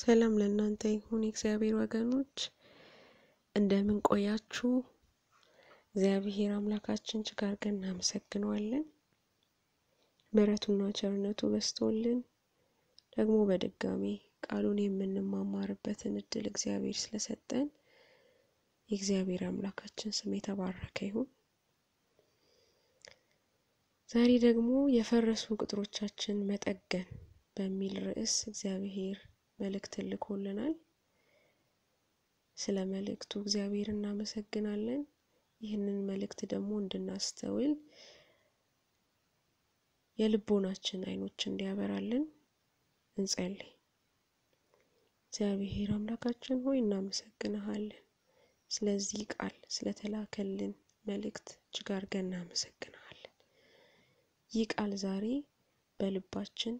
ሰላም ለእናንተ ይሁን የእግዚአብሔር ወገኖች፣ እንደምን ቆያችሁ? እግዚአብሔር አምላካችን እጅግ አድርገን እናመሰግነዋለን። ምሕረቱና ቸርነቱ በዝቶልን ደግሞ በድጋሚ ቃሉን የምንማማርበትን እድል እግዚአብሔር ስለሰጠን የእግዚአብሔር አምላካችን ስም የተባረከ ይሁን። ዛሬ ደግሞ የፈረሱ ቅጥሮቻችን መጠገን በሚል ርዕስ እግዚአብሔር መልእክት ልኮልናል። ስለ መልእክቱ እግዚአብሔር እናመሰግናለን። ይህንን መልእክት ደግሞ እንድናስተውል የልቦናችን አይኖች እንዲያበራልን እንጸልይ። እግዚአብሔር አምላካችን ሆይ እናመሰግንሃለን። ስለዚህ ቃል ስለተላከልን መልእክት እጅግ አድርገን እናመሰግንሃለን። ይህ ቃል ዛሬ በልባችን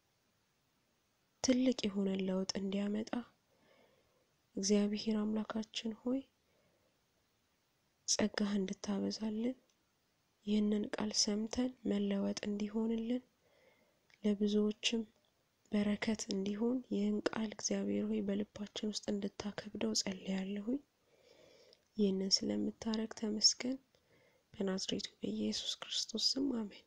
ትልቅ የሆነ ለውጥ እንዲያመጣ እግዚአብሔር አምላካችን ሆይ ጸጋህ እንድታበዛልን ይህንን ቃል ሰምተን መለወጥ እንዲሆንልን ለብዙዎችም በረከት እንዲሆን ይህን ቃል እግዚአብሔር ሆይ በልባችን ውስጥ እንድታከብደው ጸልያለሁኝ። ይህንን ስለምታረግ ተመስገን። በናዝሬቱ በኢየሱስ ክርስቶስ ስም አሜን።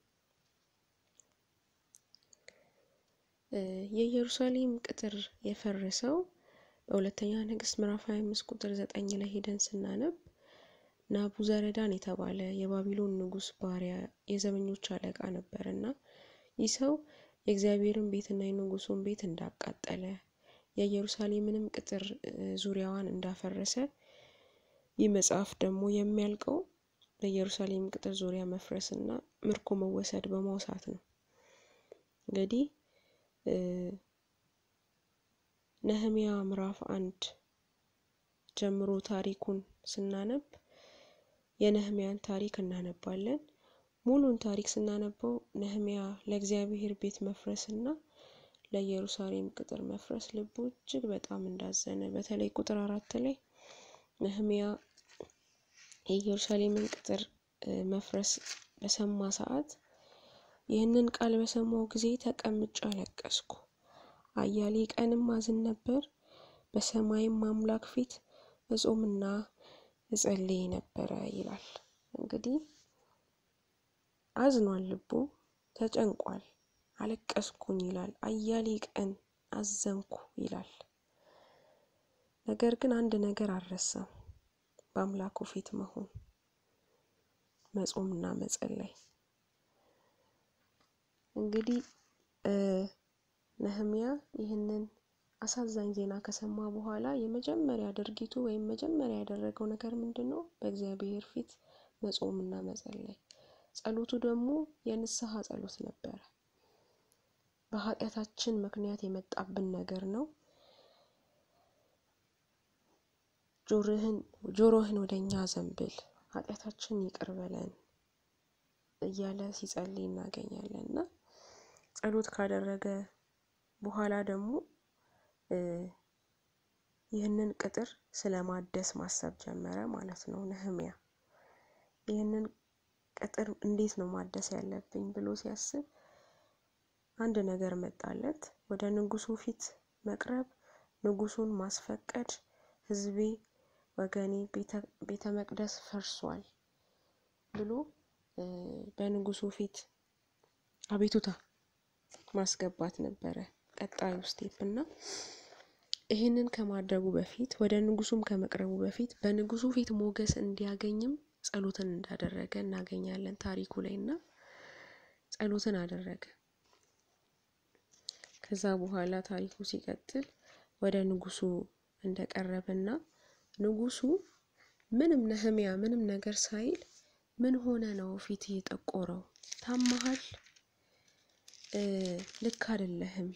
የኢየሩሳሌም ቅጥር የፈረሰው በሁለተኛ ነገሥት ምዕራፍ 25 ቁጥር 9 ላይ ሄደን ስናነብ ናቡዘረዳን የተባለ የባቢሎን ንጉሥ ባሪያ የዘበኞች አለቃ ነበር እና ይህ ሰው የእግዚአብሔርን ቤትና የንጉሱን ቤት እንዳቃጠለ የኢየሩሳሌምንም ቅጥር ዙሪያዋን እንዳፈረሰ ይህ መጽሐፍ ደግሞ የሚያልቀው በኢየሩሳሌም ቅጥር ዙሪያ መፍረስ እና ምርኮ መወሰድ በማውሳት ነው። እንግዲህ ነህሚያ ምዕራፍ አንድ ጀምሮ ታሪኩን ስናነብ የነህሚያን ታሪክ እናነባለን። ሙሉን ታሪክ ስናነበው ነህሚያ ለእግዚአብሔር ቤት መፍረስ እና ለኢየሩሳሌም ቅጥር መፍረስ ልቡ እጅግ በጣም እንዳዘነ በተለይ ቁጥር አራት ላይ ነህሚያ የኢየሩሳሌምን ቅጥር መፍረስ በሰማ ሰዓት ይህንን ቃል በሰማው ጊዜ ተቀምጬ አለቀስኩ፣ አያሌ ቀንም አዝን ነበር። በሰማይም አምላክ ፊት እጾምና እጸልይ ነበረ ይላል። እንግዲህ አዝኗል፣ ልቡ ተጨንቋል፣ አለቀስኩኝ ይላል። አያሌ ቀን አዘንኩ ይላል። ነገር ግን አንድ ነገር አልረሳም፣ በአምላኩ ፊት መሆን፣ መጾምና መጸለይ። እንግዲህ ነህሚያ ይህንን አሳዛኝ ዜና ከሰማ በኋላ የመጀመሪያ ድርጊቱ ወይም መጀመሪያ ያደረገው ነገር ምንድን ነው? በእግዚአብሔር ፊት መጾምና መጸለይ። ጸሎቱ ደግሞ የንስሐ ጸሎት ነበረ። በኃጢአታችን ምክንያት የመጣብን ነገር ነው። ጆሮህን ወደ እኛ ዘንብል፣ ኃጢአታችን ይቅር በለን እያለ ሲጸልይ እናገኛለን እና ጸሎት ካደረገ በኋላ ደግሞ ይህንን ቅጥር ስለ ማደስ ማሰብ ጀመረ ማለት ነው። ነህሚያ ይህንን ቅጥር እንዴት ነው ማደስ ያለብኝ ብሎ ሲያስብ አንድ ነገር መጣለት። ወደ ንጉሱ ፊት መቅረብ፣ ንጉሱን ማስፈቀድ፣ ሕዝቤ ወገኔ ቤተ መቅደስ ፈርሷል ብሎ በንጉሱ ፊት አቤቱታ ማስገባት ነበረ ቀጣዩ ስቴፕ እና ይህንን ከማድረጉ በፊት ወደ ንጉሱም ከመቅረቡ በፊት በንጉሱ ፊት ሞገስ እንዲያገኝም ጸሎትን እንዳደረገ እናገኛለን ታሪኩ ላይ እና ጸሎትን አደረገ። ከዛ በኋላ ታሪኩ ሲቀጥል ወደ ንጉሱ እንደቀረበና ንጉሱ ምንም ነህሚያ ምንም ነገር ሳይል ምን ሆነ ነው ፊት የጠቆረው? ታመሃል? ልክ አይደለህም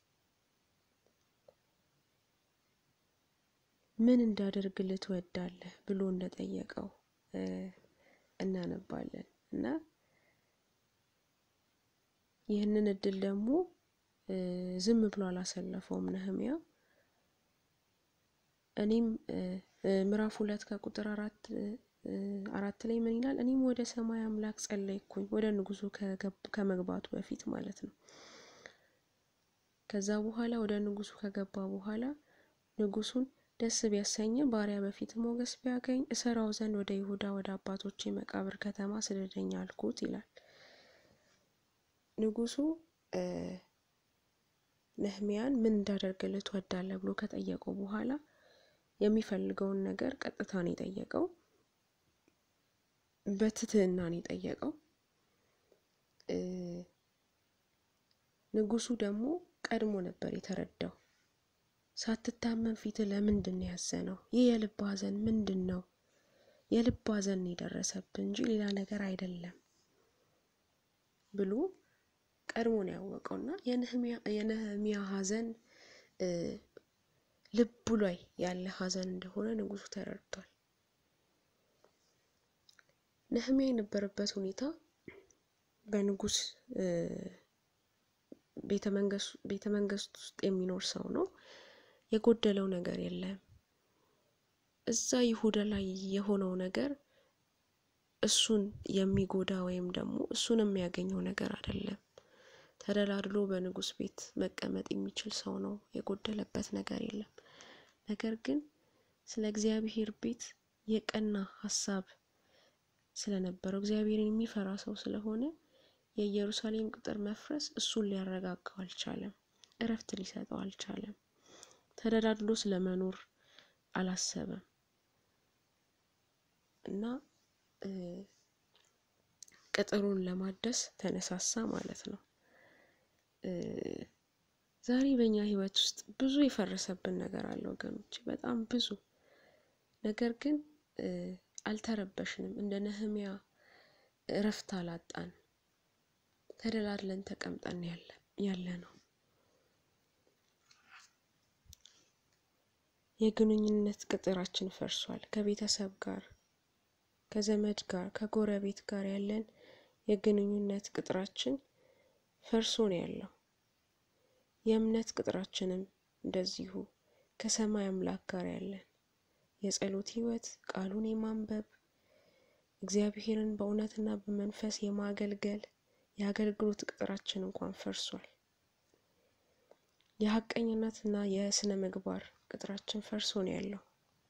ምን እንዳደርግልህ ትወዳለህ ብሎ እንደጠየቀው እናነባለን እና ይህንን እድል ደግሞ ዝም ብሎ አላሰለፈውም ነህሚያ። እኔም ምዕራፍ ሁለት ከቁጥር አራት አራት ላይ ምን ይላል? እኔም ወደ ሰማይ አምላክ ጸለይኩኝ፣ ወደ ንጉሱ ከመግባቱ በፊት ማለት ነው። ከዛ በኋላ ወደ ንጉሱ ከገባ በኋላ ንጉሱን ደስ ቢያሰኝ ባሪያ በፊት ሞገስ ቢያገኝ እሰራው ዘንድ ወደ ይሁዳ ወደ አባቶቼ መቃብር ከተማ ስደደኝ አልኩት ይላል። ንጉሱ ነህሚያን ምን እንዳደርግልህ ትወዳለህ ብሎ ከጠየቀው በኋላ የሚፈልገውን ነገር ቀጥታ ነው የጠየቀው። በትህትና ነው የጠየቀው። ንጉሱ ደግሞ ቀድሞ ነበር የተረዳው። ሳትታመን ፊት ለምንድን ነው ያዘነው? ይህ የልብ ሐዘን ምንድን ነው? የልብ ሐዘን የደረሰብን እንጂ ሌላ ነገር አይደለም ብሎ ቀድሞ ነው ያወቀው እና የነህሚያ ሐዘን ልቡ ላይ ያለ ሐዘን እንደሆነ ንጉሱ ተረድቷል። ነህሚያ የነበረበት ሁኔታ በንጉስ ቤተ መንግስት ውስጥ የሚኖር ሰው ነው። የጎደለው ነገር የለም። እዛ ይሁዳ ላይ የሆነው ነገር እሱን የሚጎዳ ወይም ደግሞ እሱን የሚያገኘው ነገር አይደለም። ተደላድሎ በንጉስ ቤት መቀመጥ የሚችል ሰው ነው። የጎደለበት ነገር የለም። ነገር ግን ስለ እግዚአብሔር ቤት የቀና ሀሳብ ስለነበረው እግዚአብሔርን የሚፈራ ሰው ስለሆነ የኢየሩሳሌም ቅጥር መፍረስ እሱን ሊያረጋጋው አልቻለም። እረፍት ሊሰጠው አልቻለም። ተደላድሎ ስለመኖር አላሰበም እና ቅጥሩን ለማደስ ተነሳሳ ማለት ነው። ዛሬ በእኛ ህይወት ውስጥ ብዙ የፈረሰብን ነገር አለ ወገኖች፣ በጣም ብዙ ነገር ግን አልተረበሽንም። እንደ ነህሚያ እረፍት አላጣን። ተደላድለን ተቀምጠን ያለ ነው። የግንኙነት ቅጥራችን ፈርሷል። ከቤተሰብ ጋር፣ ከዘመድ ጋር፣ ከጎረቤት ጋር ያለን የግንኙነት ቅጥራችን ፈርሶ ነው ያለው። የእምነት ቅጥራችንም እንደዚሁ ከሰማይ አምላክ ጋር ያለን የጸሎት ህይወት፣ ቃሉን የማንበብ እግዚአብሔርን በእውነትና በመንፈስ የማገልገል የአገልግሎት ቅጥራችን እንኳን ፈርሷል። የሀቀኝነትና የስነ ምግባር ቅጥራችን ፈርሶ ነው ያለው።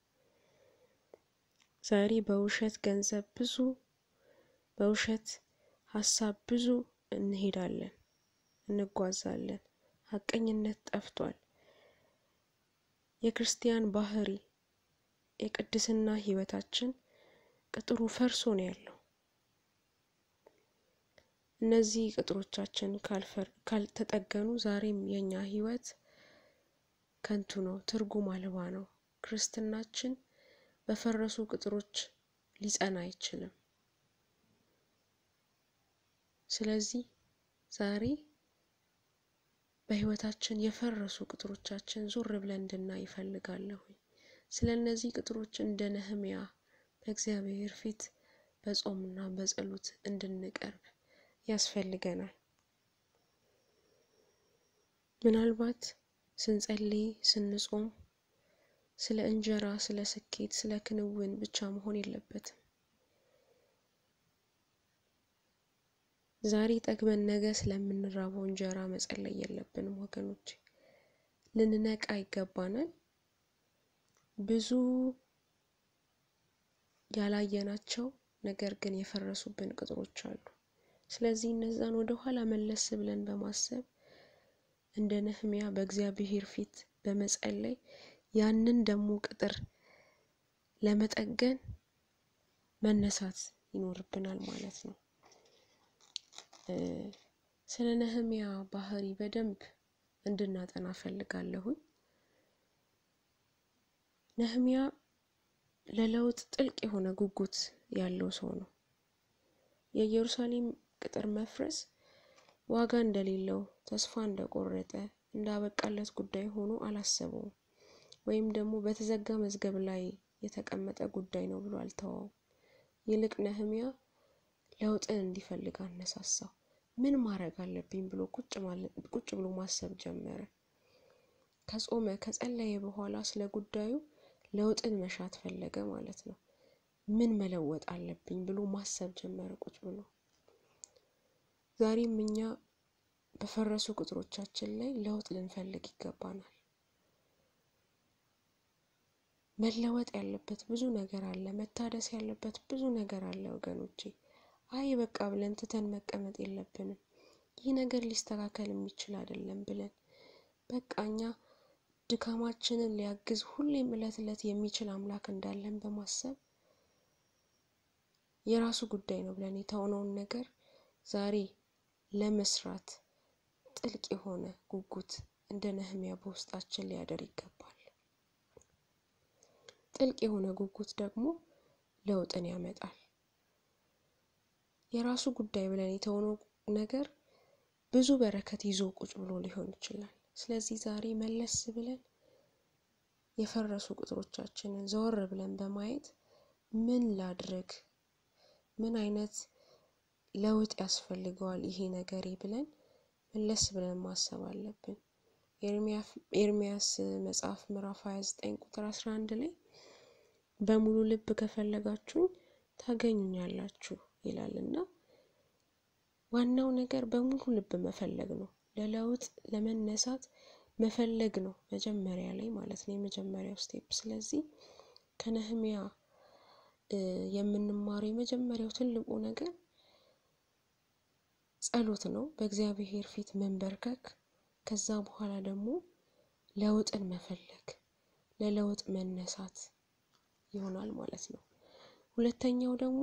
ዛሬ በውሸት ገንዘብ ብዙ፣ በውሸት ሀሳብ ብዙ እንሄዳለን፣ እንጓዛለን። ሀቀኝነት ጠፍቷል። የክርስቲያን ባህሪ የቅድስና ህይወታችን ቅጥሩ ፈርሶ ነው ያለው። እነዚህ ቅጥሮቻችን ካልተጠገኑ ዛሬም የኛ ህይወት ከንቱ ነው፣ ትርጉም አልባ ነው። ክርስትናችን በፈረሱ ቅጥሮች ሊጸና አይችልም። ስለዚህ ዛሬ በህይወታችን የፈረሱ ቅጥሮቻችን ዞር ብለን እንድናይ ይፈልጋለሁ። ስለ እነዚህ ቅጥሮች እንደ ነህሚያ በእግዚአብሔር ፊት በጾምና በጸሎት እንድንቀርብ ያስፈልገናል። ምናልባት ስንጸልይ ስንጾም ስለ እንጀራ፣ ስለ ስኬት፣ ስለ ክንውን ብቻ መሆን የለበትም። ዛሬ ጠግበን ነገ ስለምንራበው እንጀራ መጸለይ የለብንም ወገኖች፣ ልንነቃ ይገባናል። ብዙ ያላየናቸው ነገር ግን የፈረሱብን ቅጥሮች አሉ። ስለዚህ እነዛን ወደ ኋላ መለስ ብለን በማሰብ እንደ ነህሚያ በእግዚአብሔር ፊት በመጸለይ ያንን ደግሞ ቅጥር ለመጠገን መነሳት ይኖርብናል ማለት ነው። ስለ ነህሚያ ባህሪ በደንብ እንድናጠና ፈልጋለሁኝ። ነህሚያ ለለውጥ ጥልቅ የሆነ ጉጉት ያለው ሰው ነው። የኢየሩሳሌም ቅጥር መፍረስ ዋጋ እንደሌለው፣ ተስፋ እንደቆረጠ፣ እንዳበቃለት ጉዳይ ሆኖ አላሰበውም። ወይም ደግሞ በተዘጋ መዝገብ ላይ የተቀመጠ ጉዳይ ነው ብሎ አልተዋውም። ይልቅ ነህሚያ ለውጥን እንዲፈልግ አነሳሳው። ምን ማድረግ አለብኝ ብሎ ቁጭ ብሎ ማሰብ ጀመረ። ከጾመ ከጸለየ በኋላ ስለ ጉዳዩ ለውጥን መሻት ፈለገ ማለት ነው። ምን መለወጥ አለብኝ ብሎ ማሰብ ጀመረ ቁጭ ብሎ። ዛሬም እኛ በፈረሱ ቅጥሮቻችን ላይ ለውጥ ልንፈልግ ይገባናል። መለወጥ ያለበት ብዙ ነገር አለ። መታደስ ያለበት ብዙ ነገር አለ ወገኖቼ። አይ በቃ ብለን ትተን መቀመጥ የለብንም። ይህ ነገር ሊስተካከል የሚችል አይደለም ብለን በቃ እኛ ድካማችንን ሊያግዝ ሁሌም እለት እለት የሚችል አምላክ እንዳለን በማሰብ የራሱ ጉዳይ ነው ብለን የተውነውን ነገር ዛሬ ለመስራት ጥልቅ የሆነ ጉጉት እንደ ነህሚያ በውስጣችን ሊያደር ይገባል። ጥልቅ የሆነ ጉጉት ደግሞ ለውጥን ያመጣል። የራሱ ጉዳይ ብለን የተውነው ነገር ብዙ በረከት ይዞ ቁጭ ብሎ ሊሆን ይችላል። ስለዚህ ዛሬ መለስ ብለን የፈረሱ ቅጥሮቻችንን ዘወር ብለን በማየት ምን ላድርግ፣ ምን አይነት ለውጥ ያስፈልገዋል ይሄ ነገሬ ብለን መለስ ብለን ማሰብ አለብን። ኤርሚያስ መጽሐፍ ምዕራፍ 29 ቁጥር 11 ላይ በሙሉ ልብ ከፈለጋችሁኝ ታገኙኛላችሁ ይላል እና ዋናው ነገር በሙሉ ልብ መፈለግ ነው። ለለውጥ ለመነሳት መፈለግ ነው መጀመሪያ ላይ ማለት ነው፣ የመጀመሪያው ስቴፕ። ስለዚህ ከነህሚያ የምንማረው የመጀመሪያው ትልቁ ነገር ጸሎት ነው፣ በእግዚአብሔር ፊት መንበርከክ። ከዛ በኋላ ደግሞ ለውጥን መፈለግ፣ ለለውጥ መነሳት ይሆናል ማለት ነው። ሁለተኛው ደግሞ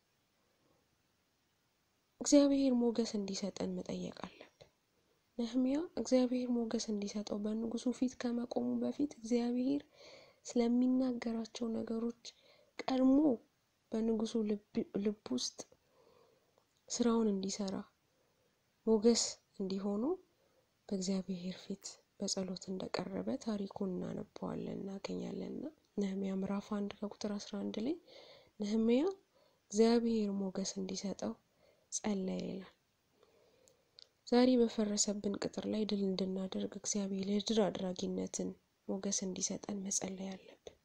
እግዚአብሔር ሞገስ እንዲሰጠን መጠየቅ አለብን። ነህሚያ እግዚአብሔር ሞገስ እንዲሰጠው በንጉሱ ፊት ከመቆሙ በፊት እግዚአብሔር ስለሚናገራቸው ነገሮች ቀድሞ በንጉሱ ልብ ውስጥ ስራውን እንዲሰራ ሞገስ እንዲሆኑ በእግዚአብሔር ፊት በጸሎት እንደቀረበ ታሪኩን እናነበዋለን እናገኛለንና ነህሚያ ምዕራፍ አንድ ከቁጥር አስራ አንድ ላይ ነህሚያ እግዚአብሔር ሞገስ እንዲሰጠው ጸለየ ይላል። ዛሬ በፈረሰብን ቅጥር ላይ ድል እንድናደርግ እግዚአብሔር የድል አድራጊነትን ሞገስ እንዲሰጠን መጸለይ አለብን።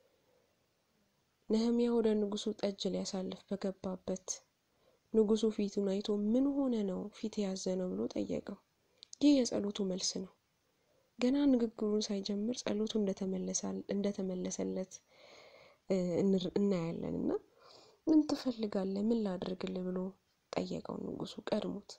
ነህሚያ ወደ ንጉሱ ጠጅ ሊያሳልፍ በገባበት ንጉሱ ፊቱን አይቶ ምን ሆነ ነው ፊት የያዘ ነው ብሎ ጠየቀው። ይህ የጸሎቱ መልስ ነው። ገና ንግግሩን ሳይጀምር ጸሎቱ እንደተመለሰለት እናያለን እና ምን ትፈልጋለህ? ምን ላድርግልህ? ብሎ ጠየቀው ንጉሱ ቀድሞት።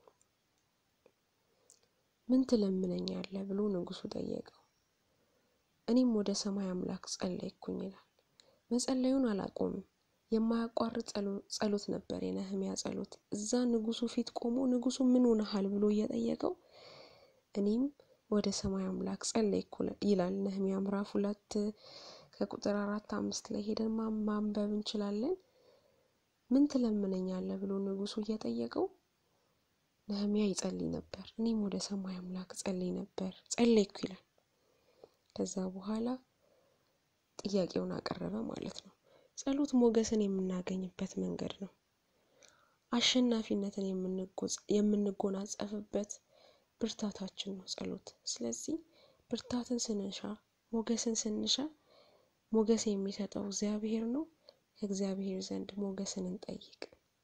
ምን ትለምነኛለህ? ብሎ ንጉሱ ጠየቀው። እኔም ወደ ሰማይ አምላክ ጸለይኩኝ ይላል። መጸለዩን አላቆምም። የማያቋርጥ ጸሎት ነበር የነህሚያ ጸሎት። እዛ ንጉሱ ፊት ቆሞ ንጉሱ ምን ሆነሃል ብሎ እየጠየቀው እኔም ወደ ሰማይ አምላክ ጸለይኩ ይላል። ነህሚያ ምዕራፍ ሁለት ከቁጥር አራት አምስት ላይ ሄደን ማንበብ እንችላለን። ምን ትለምነኛለህ ብሎ ንጉሱ እየጠየቀው ነህሚያ ይጸልይ ነበር። እኔም ወደ ሰማይ አምላክ ጸልይ ነበር ጸለይኩ ይላል። ከዛ በኋላ ጥያቄውን አቀረበ ማለት ነው። ጸሎት ሞገስን የምናገኝበት መንገድ ነው። አሸናፊነትን የምንጎናጸፍበት ብርታታችን ነው ጸሎት። ስለዚህ ብርታትን ስንሻ፣ ሞገስን ስንሻ ሞገስ የሚሰጠው እግዚአብሔር ነው። ከእግዚአብሔር ዘንድ ሞገስን እንጠይቅ።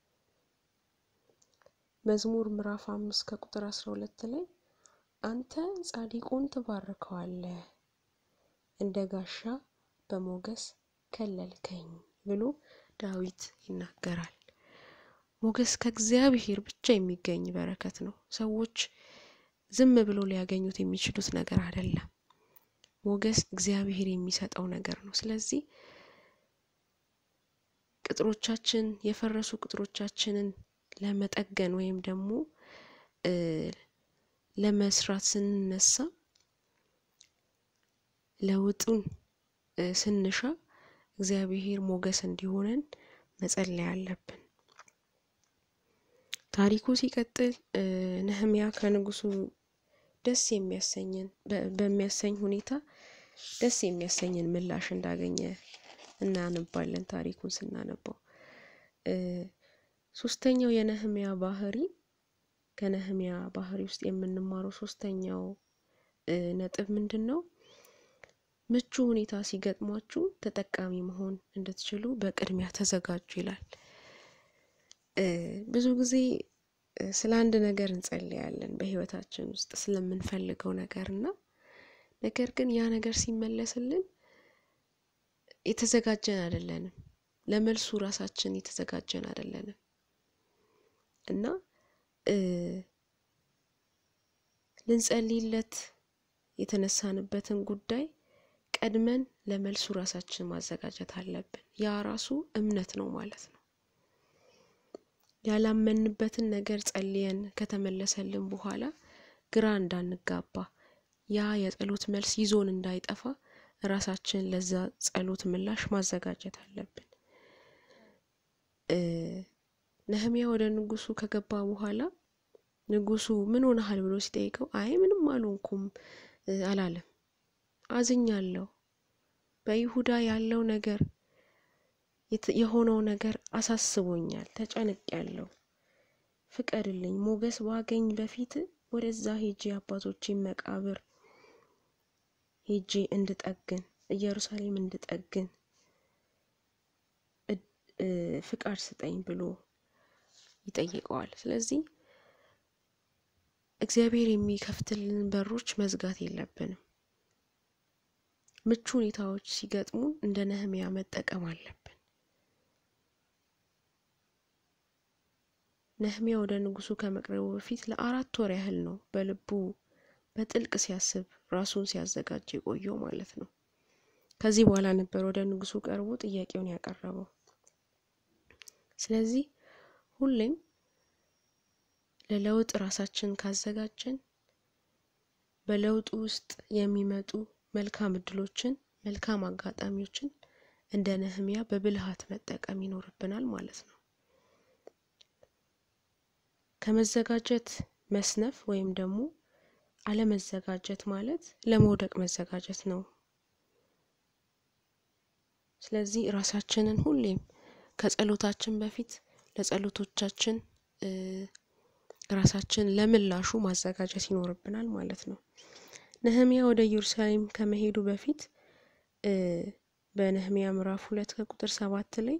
መዝሙር ምዕራፍ አምስት ከቁጥር አስራ ሁለት ላይ አንተ ጻድቁን ትባርከዋለህ እንደ ጋሻ በሞገስ ከለልከኝ ብሎ ዳዊት ይናገራል። ሞገስ ከእግዚአብሔር ብቻ የሚገኝ በረከት ነው። ሰዎች ዝም ብሎ ሊያገኙት የሚችሉት ነገር አይደለም። ሞገስ እግዚአብሔር የሚሰጠው ነገር ነው። ስለዚህ ቅጥሮቻችን የፈረሱ ቅጥሮቻችንን ለመጠገን ወይም ደግሞ ለመስራት ስንነሳ ለውጡን ስንሻ እግዚአብሔር ሞገስ እንዲሆነን መጸለይ አለብን። ታሪኩ ሲቀጥል ነህሚያ ከንጉሱ ደስ የሚያሰኝን በሚያሰኝ ሁኔታ ደስ የሚያሰኝን ምላሽ እንዳገኘ እናነባለን። ታሪኩን ስናነባው ሶስተኛው የነህሚያ ባህሪ ከነህሚያ ባህሪ ውስጥ የምንማረው ሶስተኛው ነጥብ ምንድን ነው? ምቹ ሁኔታ ሲገጥሟችሁ ተጠቃሚ መሆን እንድትችሉ በቅድሚያ ተዘጋጁ ይላል። ብዙ ጊዜ ስለ አንድ ነገር እንጸልያለን በህይወታችን ውስጥ ስለምንፈልገው ነገር እና ነገር ግን ያ ነገር ሲመለስልን የተዘጋጀን አይደለንም። ለመልሱ ራሳችን የተዘጋጀን አይደለንም እና ልንጸልይለት የተነሳንበትን ጉዳይ ቀድመን ለመልሱ ራሳችን ማዘጋጀት አለብን። ያ ራሱ እምነት ነው ማለት ነው። ያላመንበትን ነገር ጸልየን ከተመለሰልን በኋላ ግራ እንዳንጋባ ያ የጸሎት መልስ ይዞን እንዳይጠፋ ራሳችን ለዛ ጸሎት ምላሽ ማዘጋጀት አለብን። ነህሚያ ወደ ንጉሱ ከገባ በኋላ ንጉሱ ምን ሆነሃል ብሎ ሲጠይቀው አይ ምንም አልሆንኩም አላለም። አዝኛለሁ፣ በይሁዳ ያለው ነገር የሆነው ነገር አሳስቦኛል፣ ተጨንቄያለሁ፣ ፍቀድልኝ፣ ሞገስ ባገኝ በፊት ወደዛ ሄጄ አባቶቼን መቃብር ሄጄ እንድጠግን ኢየሩሳሌም እንድጠግን ፍቃድ ስጠኝ ብሎ ይጠይቀዋል። ስለዚህ እግዚአብሔር የሚከፍትልን በሮች መዝጋት የለብንም። ምቹ ሁኔታዎች ሲገጥሙን እንደ ነህሚያ መጠቀም አለብን። ነህሚያ ወደ ንጉሱ ከመቅረቡ በፊት ለአራት ወር ያህል ነው በልቡ በጥልቅ ሲያስብ ራሱን ሲያዘጋጅ የቆየው ማለት ነው። ከዚህ በኋላ ነበር ወደ ንጉሱ ቀርቦ ጥያቄውን ያቀረበው። ስለዚህ ሁሌም ለለውጥ ራሳችን ካዘጋጀን በለውጡ ውስጥ የሚመጡ መልካም እድሎችን፣ መልካም አጋጣሚዎችን እንደ ነህሚያ በብልሃት መጠቀም ይኖርብናል ማለት ነው። ከመዘጋጀት መስነፍ ወይም ደግሞ አለመዘጋጀት ማለት ለመውደቅ መዘጋጀት ነው። ስለዚህ ራሳችንን ሁሌም ከጸሎታችን በፊት ለጸሎቶቻችን ራሳችን ለምላሹ ማዘጋጀት ይኖርብናል ማለት ነው። ነህሚያ ወደ ኢየሩሳሌም ከመሄዱ በፊት በነህሚያ ምዕራፍ ሁለት ከቁጥር ሰባት ላይ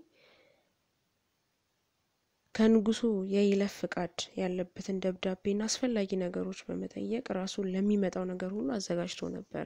ከንጉሱ የይለፍ ፍቃድ ያለበትን ደብዳቤና አስፈላጊ ነገሮች በመጠየቅ ራሱን ለሚመጣው ነገር ሁሉ አዘጋጅቶ ነበረ።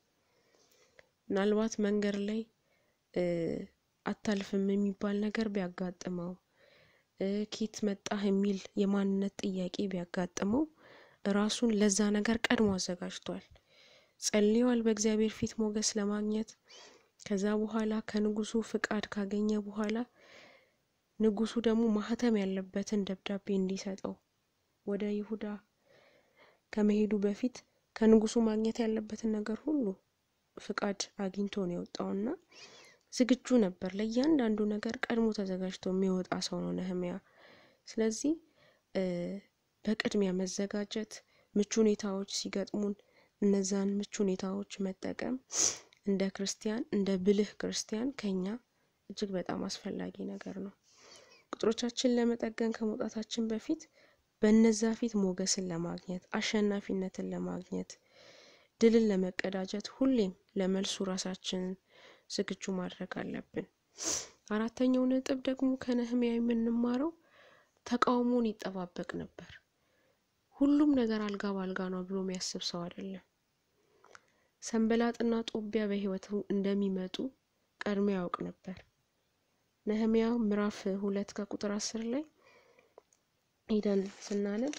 ምናልባት መንገድ ላይ አታልፍም የሚባል ነገር ቢያጋጥመው ኬት መጣህ የሚል የማንነት ጥያቄ ቢያጋጥመው ራሱን ለዛ ነገር ቀድሞ አዘጋጅቷል። ጸልየዋል በእግዚአብሔር ፊት ሞገስ ለማግኘት። ከዛ በኋላ ከንጉሱ ፍቃድ ካገኘ በኋላ ንጉሱ ደግሞ ማህተም ያለበትን ደብዳቤ እንዲሰጠው ወደ ይሁዳ ከመሄዱ በፊት ከንጉሱ ማግኘት ያለበትን ነገር ሁሉ ፍቃድ አግኝቶ ነው የወጣውና ዝግጁ ነበር። ለእያንዳንዱ ነገር ቀድሞ ተዘጋጅቶ የሚወጣ ሰው ነው ነህሚያ። ስለዚህ በቅድሚያ መዘጋጀት፣ ምቹ ሁኔታዎች ሲገጥሙን እነዛን ምቹ ሁኔታዎች መጠቀም እንደ ክርስቲያን እንደ ብልህ ክርስቲያን ከኛ እጅግ በጣም አስፈላጊ ነገር ነው። ቁጥሮቻችን ለመጠገን ከመውጣታችን በፊት በነዛ ፊት ሞገስን ለማግኘት አሸናፊነትን ለማግኘት ድልን ለመቀዳጀት ሁሌም ለመልሱ ራሳችንን ዝግጁ ማድረግ አለብን። አራተኛው ነጥብ ደግሞ ከነህሚያ የምንማረው ተቃውሞን ይጠባበቅ ነበር። ሁሉም ነገር አልጋ ባልጋ ነው ብሎ የሚያስብ ሰው አይደለም። ሰንበላጥና ጦቢያ በህይወቱ እንደሚመጡ ቀድሞ ያውቅ ነበር። ነህሚያ ምዕራፍ ሁለት ከቁጥር አስር ላይ ሄደን ስናነብ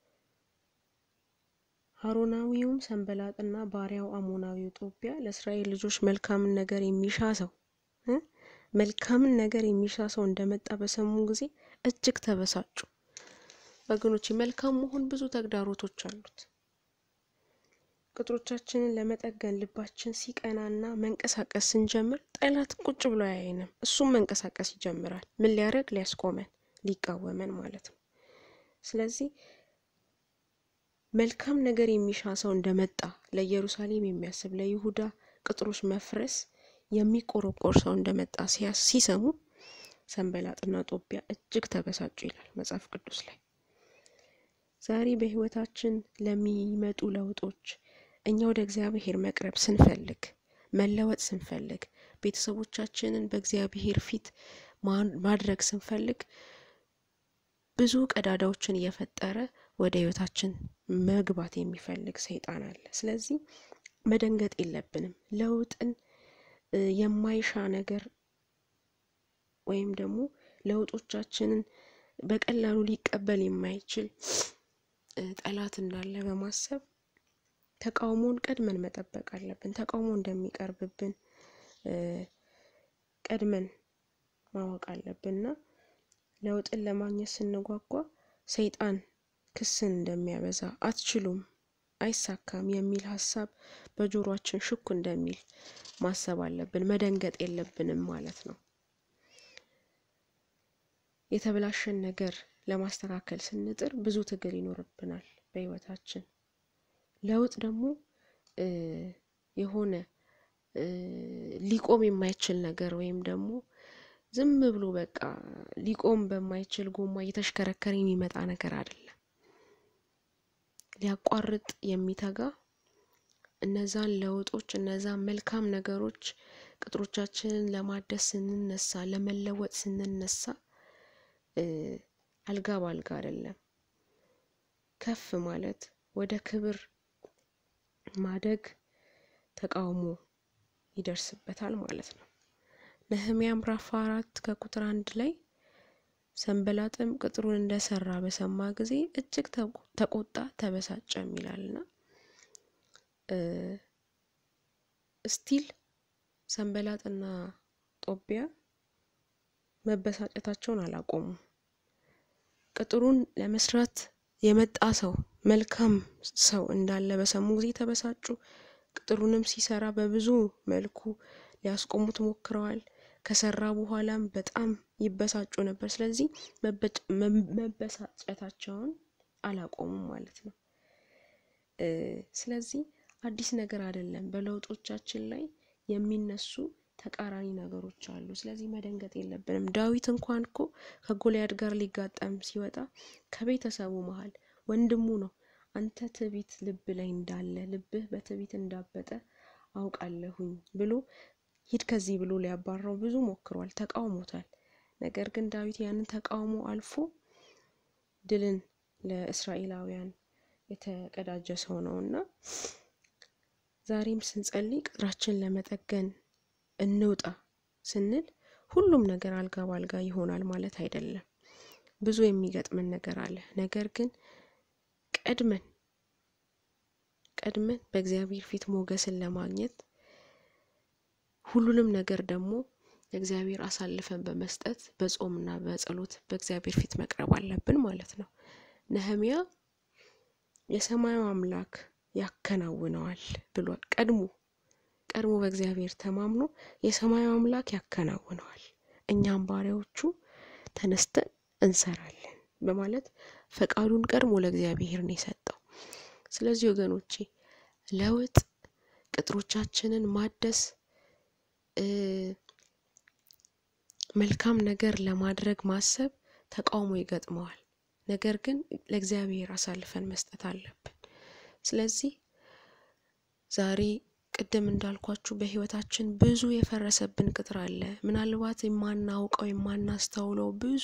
ሀሮናዊውም ሰንበላጥና ባሪያው አሞናዊው ጦቢያ ለእስራኤል ልጆች መልካምን ነገር የሚሻ ሰው መልካምን ነገር የሚሻ ሰው እንደመጣ በሰሙ ጊዜ እጅግ ተበሳጩ። ወገኖች መልካም መሆን ብዙ ተግዳሮቶች አሉት። ቅጥሮቻችንን ለመጠገን ልባችን ሲቀናና መንቀሳቀስ ስንጀምር ጠላት ቁጭ ብሎ አያየንም። እሱም መንቀሳቀስ ይጀምራል። ምን ሊያደርግ? ሊያስቆመን፣ ሊቃወመን ማለት ነው። ስለዚህ መልካም ነገር የሚሻ ሰው እንደመጣ ለኢየሩሳሌም የሚያስብ ለይሁዳ ቅጥሮች መፍረስ የሚቆረቆር ሰው እንደመጣ ሲሰሙ ሰንበላጥና ጦቢያ እጅግ ተበሳጩ ይላል መጽሐፍ ቅዱስ ላይ። ዛሬ በህይወታችን ለሚመጡ ለውጦች እኛ ወደ እግዚአብሔር መቅረብ ስንፈልግ መለወጥ ስንፈልግ ቤተሰቦቻችንን በእግዚአብሔር ፊት ማድረግ ስንፈልግ ብዙ ቀዳዳዎችን እየፈጠረ ወደ ህይወታችን መግባት የሚፈልግ ሰይጣን አለ። ስለዚህ መደንገጥ የለብንም። ለውጥን የማይሻ ነገር ወይም ደግሞ ለውጦቻችንን በቀላሉ ሊቀበል የማይችል ጠላት እንዳለ በማሰብ ተቃውሞን ቀድመን መጠበቅ አለብን። ተቃውሞ እንደሚቀርብብን ቀድመን ማወቅ አለብን እና ለውጥን ለማግኘት ስንጓጓ ሰይጣን ክስን እንደሚያበዛ አትችሉም፣ አይሳካም የሚል ሀሳብ በጆሮአችን ሽኩ እንደሚል ማሰብ አለብን። መደንገጥ የለብንም ማለት ነው። የተበላሸን ነገር ለማስተካከል ስንጥር ብዙ ትግል ይኖርብናል በህይወታችን። ለውጥ ደግሞ የሆነ ሊቆም የማይችል ነገር ወይም ደግሞ ዝም ብሎ በቃ ሊቆም በማይችል ጎማ እየተሽከረከረ የሚመጣ ነገር አይደለም። ሊያቋርጥ የሚተጋ እነዛን ለውጦች እነዛን መልካም ነገሮች ቅጥሮቻችንን ለማደስ ስንነሳ ለመለወጥ ስንነሳ አልጋ ባልጋ አይደለም። ከፍ ማለት ወደ ክብር ማደግ ተቃውሞ ይደርስበታል ማለት ነው። ነህምያ ምዕራፍ አራት ከቁጥር አንድ ላይ ሰንበላጥም ቅጥሩን እንደሰራ በሰማ ጊዜ እጅግ ተቆጣ፣ ተበሳጨም ይላልና ስቲል ሰንበላጥና ጦቢያ መበሳጨታቸውን አላቆሙም። ቅጥሩን ለመስራት የመጣ ሰው መልካም ሰው እንዳለ በሰሙ ጊዜ ተበሳጩ። ቅጥሩንም ሲሰራ በብዙ መልኩ ሊያስቆሙት ሞክረዋል። ከሰራ በኋላም በጣም ይበሳጩ ነበር። ስለዚህ መበሳጨታቸውን አላቆሙም ማለት ነው። ስለዚህ አዲስ ነገር አይደለም። በለውጦቻችን ላይ የሚነሱ ተቃራኒ ነገሮች አሉ። ስለዚህ መደንገጥ የለብንም። ዳዊት እንኳን እኮ ከጎልያድ ጋር ሊጋጠም ሲወጣ ከቤተሰቡ መሀል ወንድሙ ነው አንተ ትዕቢት ልብ ላይ እንዳለ ልብህ በትዕቢት እንዳበጠ አውቃለሁኝ ብሎ ሂድ ከዚህ ብሎ ሊያባራው ብዙ ሞክሯል፣ ተቃውሞታል። ነገር ግን ዳዊት ያንን ተቃውሞ አልፎ ድልን ለእስራኤላውያን የተቀዳጀ ሰው ነው እና ዛሬም ስንጸልይ ቅጥራችን ለመጠገን እንውጣ ስንል ሁሉም ነገር አልጋ ባልጋ ይሆናል ማለት አይደለም። ብዙ የሚገጥመን ነገር አለ። ነገር ግን ቀድመን ቀድመን በእግዚአብሔር ፊት ሞገስን ለማግኘት ሁሉንም ነገር ደግሞ ለእግዚአብሔር አሳልፈን በመስጠት በጾምና በጸሎት በእግዚአብሔር ፊት መቅረብ አለብን ማለት ነው። ነህምያ የሰማዩ አምላክ ያከናውነዋል ብሏል። ቀድሞ ቀድሞ በእግዚአብሔር ተማምኖ የሰማዩ አምላክ ያከናውነዋል፣ እኛም ባሪያዎቹ ተነስተን እንሰራለን በማለት ፈቃዱን ቀድሞ ለእግዚአብሔር ነው የሰጠው። ስለዚህ ወገኖቼ ለውጥ ቅጥሮቻችንን ማደስ መልካም ነገር ለማድረግ ማሰብ ተቃውሞ ይገጥመዋል። ነገር ግን ለእግዚአብሔር አሳልፈን መስጠት አለብን። ስለዚህ ዛሬ ቅድም እንዳልኳችሁ በህይወታችን ብዙ የፈረሰብን ቅጥር አለ። ምናልባት የማናውቀው የማናስተውለው ብዙ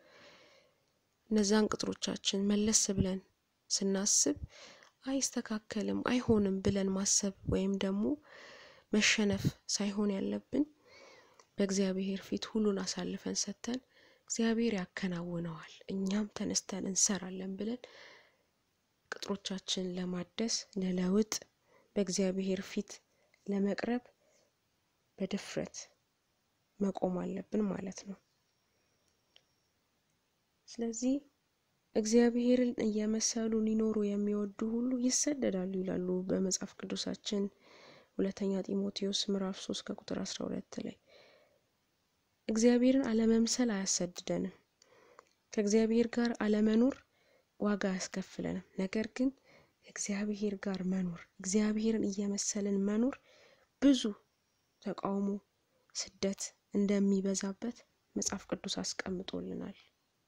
እነዛን ቅጥሮቻችን መለስ ብለን ስናስብ አይስተካከልም፣ አይሆንም ብለን ማሰብ ወይም ደግሞ መሸነፍ ሳይሆን ያለብን በእግዚአብሔር ፊት ሁሉን አሳልፈን ሰጥተን እግዚአብሔር ያከናውነዋል፣ እኛም ተነስተን እንሰራለን ብለን ቅጥሮቻችን ለማደስ ለለውጥ በእግዚአብሔር ፊት ለመቅረብ በድፍረት መቆም አለብን ማለት ነው። ስለዚህ እግዚአብሔርን እየመሰሉ ሊኖሩ የሚወዱ ሁሉ ይሰደዳሉ ይላሉ በመጽሐፍ ቅዱሳችን ሁለተኛ ጢሞቴዎስ ምዕራፍ ሶስት ከቁጥር አስራ ሁለት ላይ እግዚአብሔርን አለመምሰል አያሰድደንም። ከእግዚአብሔር ጋር አለመኖር ዋጋ አያስከፍለንም። ነገር ግን እግዚአብሔር ጋር መኖር እግዚአብሔርን እየመሰልን መኖር ብዙ ተቃውሞ፣ ስደት እንደሚበዛበት መጽሐፍ ቅዱስ አስቀምጦልናል።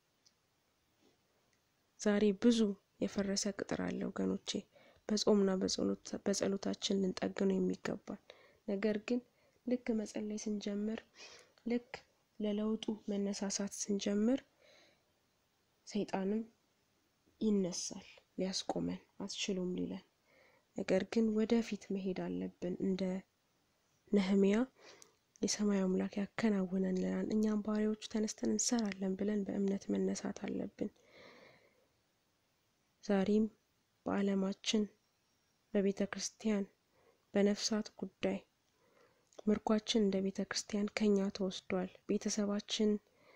ዛሬ ብዙ የፈረሰ ቅጥር አለ ወገኖቼ። በጾምና በጸሎታችን ልንጠግነው የሚገባል። ነገር ግን ልክ መጸለይ ስንጀምር ልክ ለለውጡ መነሳሳት ስንጀምር ሰይጣንም ይነሳል ሊያስቆመን አትችሉም ሊለን። ነገር ግን ወደፊት መሄድ አለብን። እንደ ነህሚያ የሰማይ አምላክ ያከናውነንልናል፣ እኛም ባሪያዎቹ ተነስተን እንሰራለን ብለን በእምነት መነሳት አለብን። ዛሬም በዓለማችን በቤተ ክርስቲያን በነፍሳት ጉዳይ ምርኳችን እንደ ቤተ ክርስቲያን ከኛ ተወስዷል። ቤተሰባችን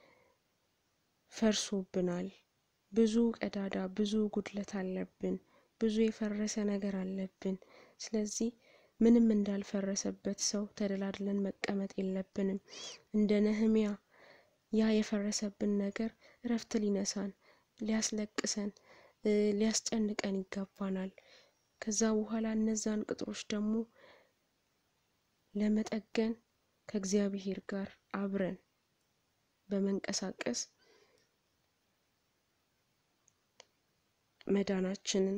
ፈርሶብናል። ብዙ ቀዳዳ፣ ብዙ ጉድለት አለብን። ብዙ የፈረሰ ነገር አለብን። ስለዚህ ምንም እንዳልፈረሰበት ሰው ተደላድለን መቀመጥ የለብንም። እንደ ነህሚያ ያ የፈረሰብን ነገር እረፍት ሊነሳን፣ ሊያስለቅሰን፣ ሊያስጨንቀን ይገባናል። ከዛ በኋላ እነዛን ቅጥሮች ደግሞ ለመጠገን ከእግዚአብሔር ጋር አብረን በመንቀሳቀስ መዳናችንን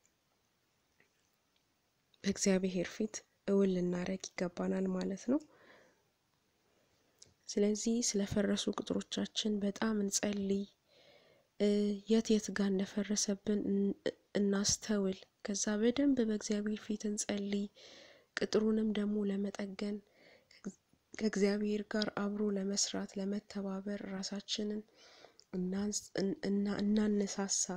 በእግዚአብሔር ፊት እውን ልናረግ ይገባናል ማለት ነው። ስለዚህ ስለፈረሱ ቅጥሮቻችን በጣም እንጸልይ። የት የት ጋር እንደፈረሰብን እናስተውል። ከዛ በደንብ በእግዚአብሔር ፊት እንጸልይ። ቅጥሩንም ደግሞ ለመጠገን ከእግዚአብሔር ጋር አብሮ ለመስራት ለመተባበር ራሳችንን እናነሳሳ።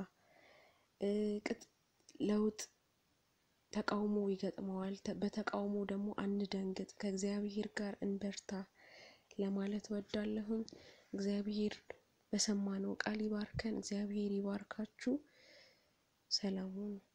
ለውጥ ተቃውሞ ይገጥመዋል። በተቃውሞ ደግሞ አንደንግጥ፣ ከእግዚአብሔር ጋር እንበርታ ለማለት ወዳለሁኝ። እግዚአብሔር በሰማነው ቃል ይባርከን። እግዚአብሔር ይባርካችሁ። ሰላም ሁኑ።